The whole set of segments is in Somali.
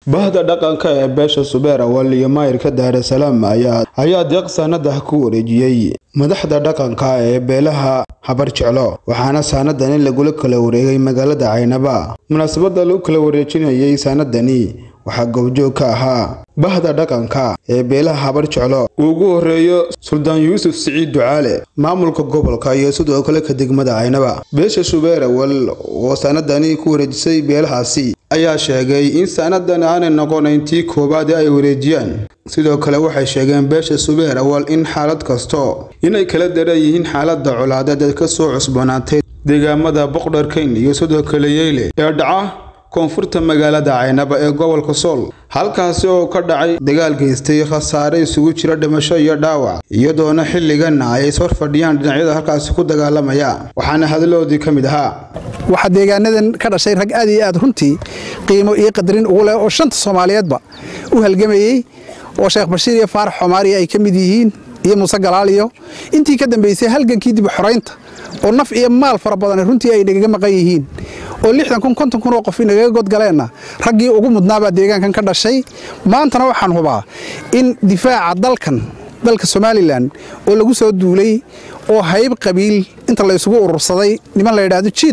bahda dhaqanka ee beesha subeer awal iyo maayirka daarasalaam ayaa deeq saanadah ku wareejiyey madaxda dhaqanka ee beelaha habar jeclo waxaana saanadani lagula kala wareegay magaalada caynaba munaasabada lagu kala wareejinayay saanadani waxaa goobjoog ka ahaa bahda dhaqanka ee beelaha habar jeclo uu ugu horeeyo suldaan yuusuf siciid ducaale maamulka gobolka iyo sidoo kale ka degmada caynaba beesha subeer awal oo saanadani ku wareejisay beelahaasi ayaa sheegay in saanadan aanay noqonayn tii koowaad ee ay wareejiyaan sidoo kale waxay sheegeen beesha subeer awal in xaalad kasto inay kala daran yihiin xaalada colaadeed ee ka soo cusboonaatay deegaamada boqdharkayn iyo sidoo kale yeyle ee dhaca koonfurta magaalada caynaba ee gobolka sool halkaasi oo ka dhacay dagaal geystay khasaare isugu jira dhimasho iyo dhaawac iyadoona xilliganna ay is hor fadhiyaan dhinacyada halkaasi ku dagaalamaya waxaana hadaloodii ka mid ahaa waxaa deegaanadan ka dhashay rag aad iyo aad runtii qiimo iyo qadarin ugu leh oo shanta soomaaliyeedba u halgamayey oo sheekh bashiir iyo faarax xomaariya ay ka mid yihiin iyo muuse galaaliyo intii ka dambaysay halgankii dib xoraynta oo naf iyo maal fara badan runtii ay nagaga maqan yihiin oo lixdan kun konton kun oo qof nagaga godgaleenna raggii ugu mudnaabaa deegaankan ka dhashay maantana waxaan hubaa in difaaca dalkan dalka somalilan oo lagu soo duulay oo hayb qabiil inta la isugu urursaday niman la yidhaahdo g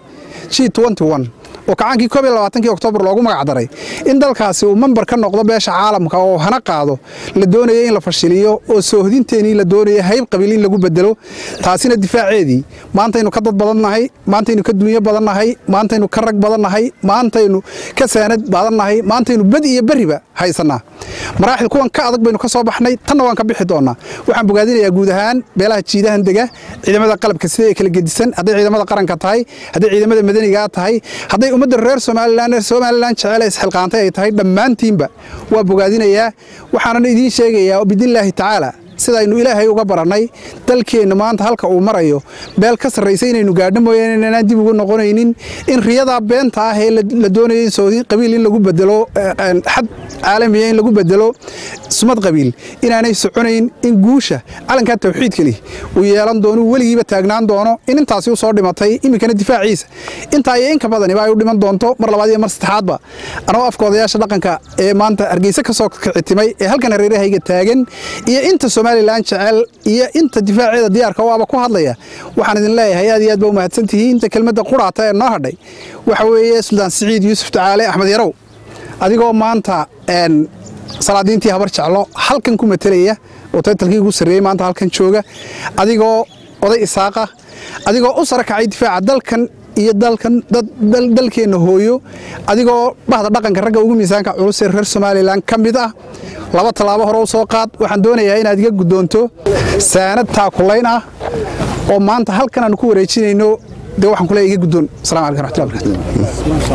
g oo kacaankii koob iyo labaatankii oktoobar loogu magac daray in dalkaasi uu membar ka noqdo beesha caalamka oo hana qaado la doonaya in la fashiliyo oo soohdinteenii la doonaya hayb qabiil in lagu bedelo taasina difaaceedii maantaynu ka dad badannahay maantaynu ka dunyo badannahay maantaynu ka rag badannahay maantaynu ka saanad badannahay maantaynu bad iyo beriba haysannaa maraaxil kuwan ka adag baynu ka soo baxnay tanna waan ka bixi doonnaa waxaan bogaadinayaa guud ahaan beelaha jiidahan dega ciidamada qalabka sida ay kala gedisan hadday ciidamada qaranka tahay hadday ciidamada madanigaa tahay hadday ummadda reer somalilan reer somalilan jecel isxilqaantay ay tahay dhammaantiinba waa bogaadinayaa waxaanan idiin sheegayaa bidnillaahi tacaala sidaynu ilaahay uga barannay dalkeenna maanta halka uu marayo beel ka sarraysa inaynu gaadho mooyaane inanaan dib ugu noqonaynin in riyadaa beenta ah ee la doonaya in soodi qabiil in lagu bedelo xad caalamiya in lagu bedelo sumad qabiil inaanay soconayn in guusha calankaa tawxiidkali uu yeelan doono weligiiba taagnaan doono in intaasi u soo dhimatay iminkana difaaciisa intaa iyo inka badaniba ay u dhiman doonto mar labaad iyo mar saddexaadba anagoo afka odayaasha dhaqanka ee maanta hargeysa ka soo kicitimay ee halkan hareerahayga taagan iyo inta somalilan jecel iyo inta difaaceeda diyaarka waaba ku hadlaya waxaan idin leeyahay aad iyo aad ba u mahadsantihiin inta kelmadda quraata ee noo hadhay waxa weeye suldaan siciid yuusuf tacaale axmed yarow adigoo maanta salaadiintii habar jeclo halkan ku matelaya oo taytalkii ugu sarreeyey maanta halkan jooga adigoo oday isaaqa adigoo u sara kacay difaaca dalkan iyo dalkan dalkeenna hooyo adigoo bahda dhaqanka ragga ugu miisaanka culus ee reer somalilan ka mid ah laba tallaabo hore u soo qaad waxaan doonayaa inaad iga guddoonto saanad taakulayn ah oo maanta halkan aanu ku wareejinayno dee waxaan ku leeya iga guddoon assalamu alaikum raxmatullahi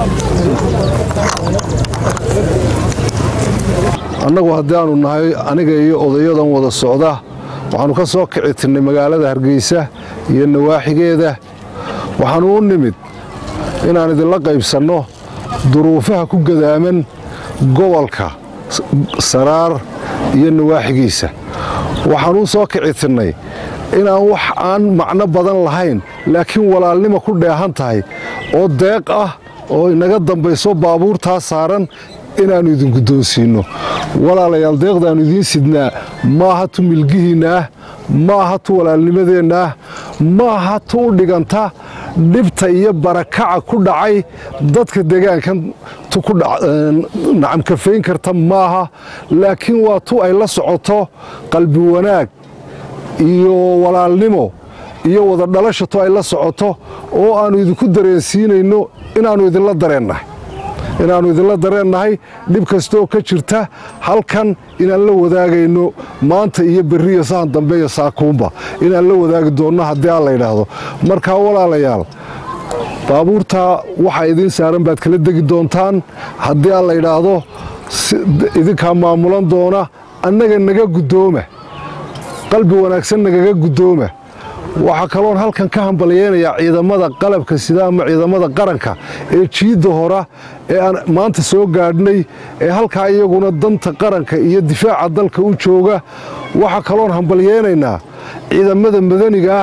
annagu haddii aanu nahay aniga iyo odayadan wada socda waxaannu ka soo kici tirnay magaalada hargeysa iyo nawaaxigeeda waxaannu u nimid inaan idinla qaybsanno duruufaha ku gadaaman gobolka saraar iyo nawaaxigiisa waxaan u soo kici tirnay inaan wax aan macno badan lahayn laakiin walaalnima ku dheehan tahay oo deeq ah oo inaga dambayso baabuurtaa saaran inaannu idin guddoonsiinno walaalayaal deeqdaannu idiin sidnaa maaha tu milgihiinna ah maaha tu walaalnimadeenna ah maaha tu u dhiganta dhibta iyo barakaca ku dhacay dadka deegaankan tu ku nacamkafayn karta maaha laakiin waa tu ay la socoto qalbi wanaag iyo walaalnimo iyo wada dhalasha tu ay la socoto oo aannu idinku dareensiinayno inaannu idinla dareennahay inaannu idinla dareennahay dhib kastooo ka jirta halkan inaan la wadaagayno maanta iyo berriyo sahan dambe iyo saakuunba inaan la wadaagi doonno haddii aan la yidhaahdo markaa walaalayaal baabuurtaa waxaa idiin saaran baad kala degi doontaan haddii aan la yidhaahdo idinkaa maamulan doona annaga naga guddooma qalbi wanaagsan nagaga guddooma waxaa kaloon halkan ka hambalyeynayaa ciidamada qalabka sida ama ciidamada qaranka ee jiidda hora ee aan maanta soo gaadhnay ee halkaa iyaguna danta qaranka iyo difaaca dalka u jooga waxaa kaloon hambalyeynaynaa ciidamada madaniga ah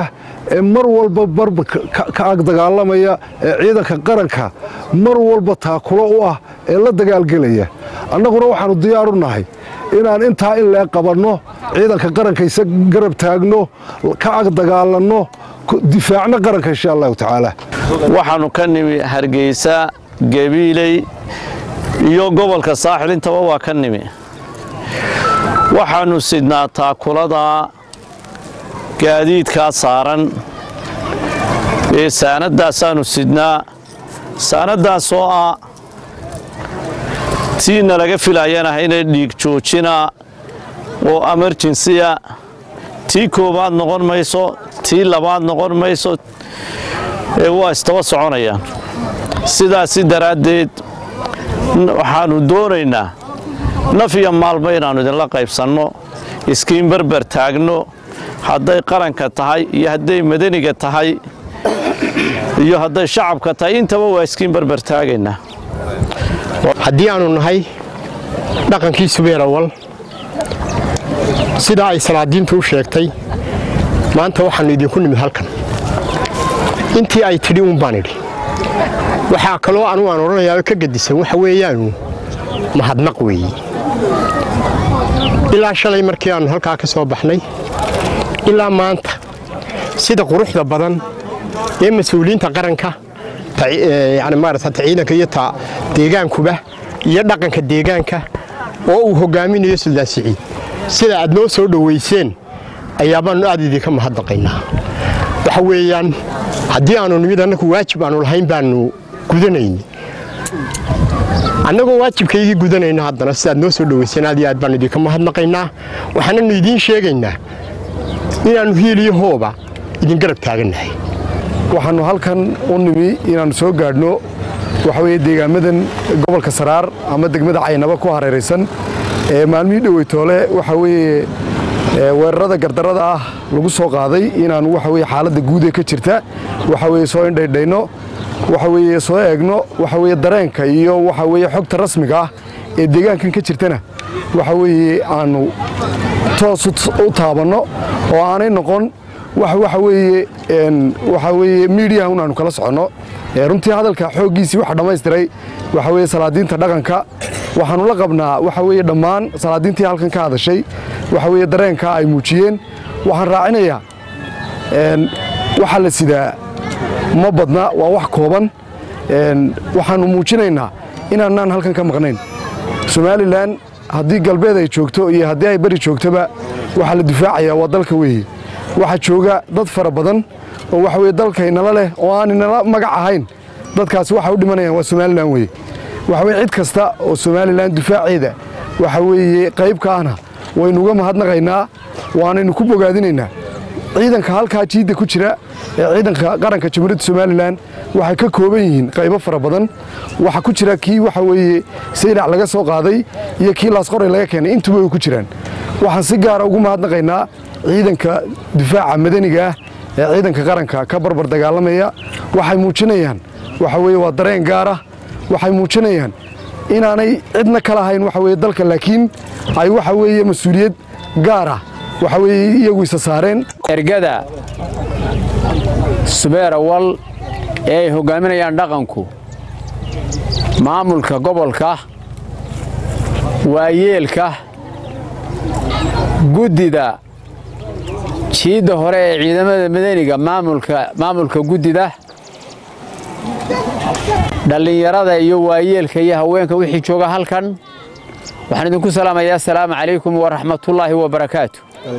ee mar walba barba ka ag dagaalamaya ee ciidanka qaranka mar walba taakulo u ah ee la dagaalgelaya annaguna waxaannu diyaar u nahay inaan intaa in lee qabanno ciidanka qaranka isa garab taagno ka ag dagaalanno difaacno qaranka insha allahu tacaala waxaannu ka nimi hargeysa gabiiley iyo gobolka saaxil intaba waa ka nimi waxaannu sidnaa taakulada gaadiidkaa saaran ee saanadaasaannu sidnaa saanaddaasoo ah tiina laga filayana inay dhiig joojina oo emerjensiya tii koowaad noqon mayso tii labaad noqon mayso ee waa istaba soconayaan sidaasi daraaddeed waxaannu doonaynaa naf iyo maalba inaannu idinla qaybsanno iskiin barbar taagno hadday qaranka tahay iyo hadday madaniga tahay iyo hadday shacabka tahay intaba waa iskiin barbar taagaynaa haddii aannu nahay dhaqankii subeerawal sidaa ay salaadiintu u sheegtay maanta waxaannu idinku nimid halkan intii ay tidhi uun baan idhi waxaa kaloo anugu aan odhanayaa ka gedisan waxa weeyaanu mahadnaq weeye ilaa shalay markii aannu halkaa ka soo baxnay ilaa maanta sida quruxda badan ee mas-uuliyiinta qaranka yani maarata ciidanka iyo ta deegaankuba iyo dhaqanka deegaanka oo uu hogaaminayo suldaan siciid sida aad noo soo dhowayseen ayaabaannu aad idinka mahadnaqaynaa waxa weeyaan haddii aannu nimid annagu waajib aannu lahayn baannu gudanayni annagoo waajibkaygii gudanayno haddana sidaad noo soo dhowayseen aad iyo aad baannu idinka mahadnaqaynaa waxaananu idiin sheegaynaa inaannu hiiliyo hooba idin garab taagannahay waxaannu halkan u nimi inaannu soo gaadhno waxa weeye deegaamadan gobolka saraar ama degmada caynaba ku hareeraysan ee maalmihii dhoweytoole waxa weeye weerarada gardarrada ah lagu soo qaaday inaannu waxa weye xaaladda guud ee ka jirta waxa weye soo indhaydhayno waxa weeye soo eegno waxa weye dareenka iyo waxa weye xogta rasmiga ah ee deegaankan ka jirtana waxa weeye aannu toos u taabanno oo aanay noqon waxa weeye waxa weeye miidiyaha un aanu kala soconno runtii hadalka xooggiisii waxa dhammaystiray waxa weeye salaadiinta dhaqanka waxaannu la qabnaa waxa weeye dhammaan salaadiintii halkan ka hadashay waxa weeye dareenka ay muujiyeen waxaan raacinayaa waxaa la sidaa ma badna waa wax kooban waxaannu muujinaynaa inaanaan halkan ka maqnayn somalilan haddii galbeed ay joogto iyo haddii ay beri joogtoba waxaa la difaacayaa waa dalka weeye waxaa jooga dad fara badan oo waxa weye dalkaynala leh oo aaninala magac ahayn dadkaasi waxay u dhimanayaan waa somalilan weye waxa weye cid kasta oo somalilan difaaceeda waxa weeye qayb ka ahna waynuga mahadnaqaynaa waanaynu ku bogaadinaynaa ciidanka halkaa jiidda ku jira ee ciidanka qaranka jamhuuriyadda somalilan waxay ka kooban yihiin qaybo fara badan waxaa ku jira kii waxa weeye saylac laga soo qaaday iyo kii laasqoray laga keenay intuba way ku jiraan waxaan si gaara ugu mahadnaqaynaa ciidanka difaaca madaniga ah ee ciidanka qaranka ka barbar dagaalamaya waxay muujinayaan waxa weye waa dareen gaara waxay muujinayaan inaanay cidna ka lahayn waxa weye dalka laakiin ay waxa weeye mas-uuliyad gaara waxa weeye iyagu isa saareen ergada subeerawal ee ay hoggaaminayaan dhaqanku maamulka gobolka waayeelka guddida jiidda hore ee ciidamada madaniga maamulka guddida dhallinyarada iyo waayeelka iyo haweenka wixii jooga halkan waxaan idinku salaamayaa asalaamu calaykum waraxmatullaahi wabarakaatu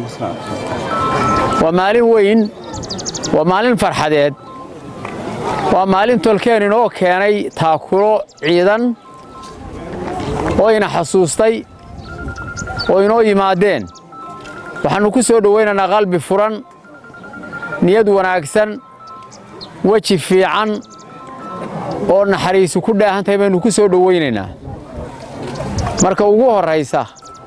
waa maalin weyn waa maalin farxadeed waa maalin tolkeen inoo keenay taakulo ciidan oo ina xasuustay oo inoo yimaadeen waxaannu ku soo dhowaynaynaa qalbi furan niyad wanaagsan weji fiican oo naxariisu ku dhaahantahay baynu ku soo dhowaynaynaa marka ugu horraysa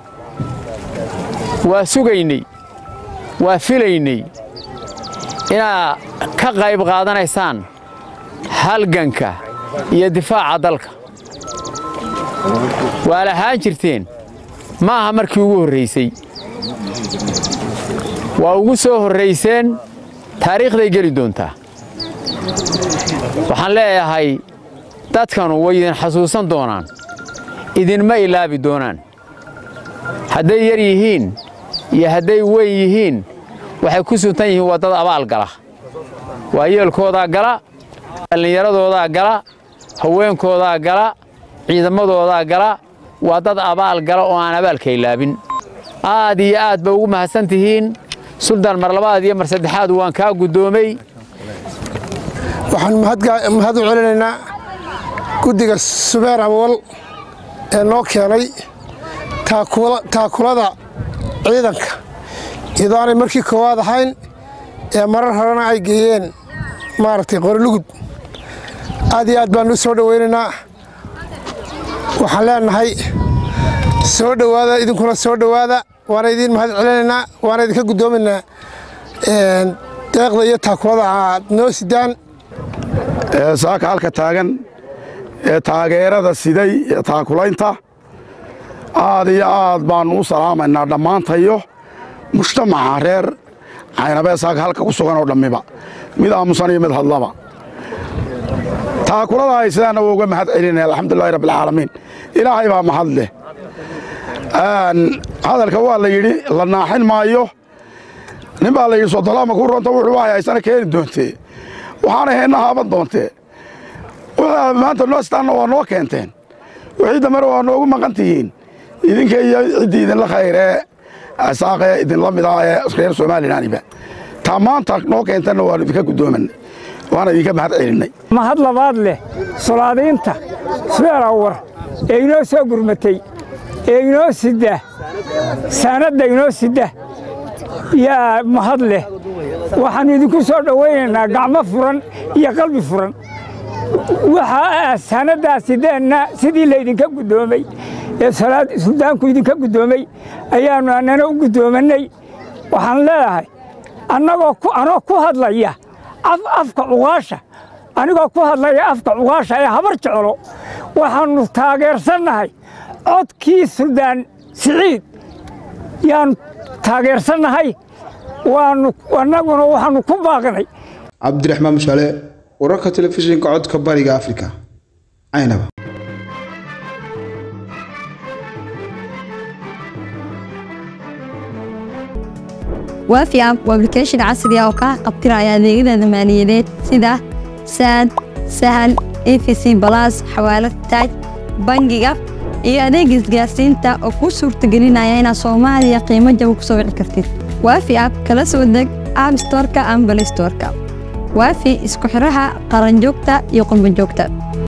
waa sugaynay waa filaynay inaad ka qayb qaadanaysaan halganka iyo difaaca dalka waa lahaan jirteen ma aha markii ugu horraysay waa ugu soo horrayseen taariikhday geli doontaa waxaan leeyahay dadkanu way idin xasuusan doonaan idinma ilaabi doonaan hadday yar yihiin iyo hadday weyn yihiin waxay ku suntan yihiin waa dad abaal gala waayeelkoodaa gala dhallinyaradoodaa gala haweenkoodaa gala ciidamadoodaa gala waa dad abaal gala oo aan abaalka ilaabin aad iyo aad ba ugu mahadsan tihiin suldaan mar labaad iyo mar saddexaad waan kaa guddoomay waxaan mahad u celinaynaa guddiga subeer awal ee noo keenay taakulada ciidanka iyadoo aanay markii koowaad ahayn ee marar horena ay geeyeen maaragtay qorilugud aad iyo aad baan u soo dhowaynaynaa waxaan leenahay soo dhowaada idinkuna soo dhowaada waana idiin mahad celinaynaa waana idinka guddoomaynaa deeqda iyo taakulada aad noo sidaan saaka halka taagan ee taageerada siday ee taakulaynta aad iyo aad baannu u salaamaynaa dhammaantayo mujtamaca reer caynabee saaka halka ku sugan oo dhammiba mid aamusan iyo mid hadlaba taakulada ay sidaanna waa uga mahad celinaya alxamdulilahi rabbilcaalamiin ilaahay baa mahad leh hadalka waa la yidhi la naaxin maayo nin baa la yidhi sodolaama ku ronta wuxuu wahay haysana keeni doontee waxaana heenna haaban doontee maanta noo staanna waa noo keenteen wixii dambena waa noogu maqan tihiin idinka iyo ciddii idinla khayree saaqee idinla mid ah ee reer somalilanba taa maanta noo keentanna waanu idinka guddoomanay waana idinka mahad celinnay mahad labaad leh solaadiinta subeer awar ee inoo soo gurmatay ee inoo sidda saanadda inoo sidda yaa mahad leh waxaannu idinku soo dhowaynaynaa gacmo furan iyo qalbi furan waxaa saanaddaa sideenna sidii laydinka guddoomay ee suldaanku idinka guddoomay ayaannu annana u guddoomannay waxaan leedahay annagoo anoo ku hadlaya afka cuqaasha anigoo ku hadlaya afka cuqaasha ee habar jeclo waxaannu taageersannahay codkii suldaan siciid yaannu taageersannahay waannu annaguna waxaannu ku baaqnay cabdiraxmaan mushaale wararka telefishinka codka bariga afrika caynaba waafi app waa application casri ah oo kaa qabtiraya adeegyada maaliyadeed sida saad sahal efc balas xawaalad taaj bangiga iyo adeeg isgaarsiinta oo kuu suurtagelinaya inaad soomaaliya qiimo jaba ku soo wici kartid waafi app kala soo deg app storka ama balay storka waafi isku xidhaha qaranjoogta iyo qurbanjoogta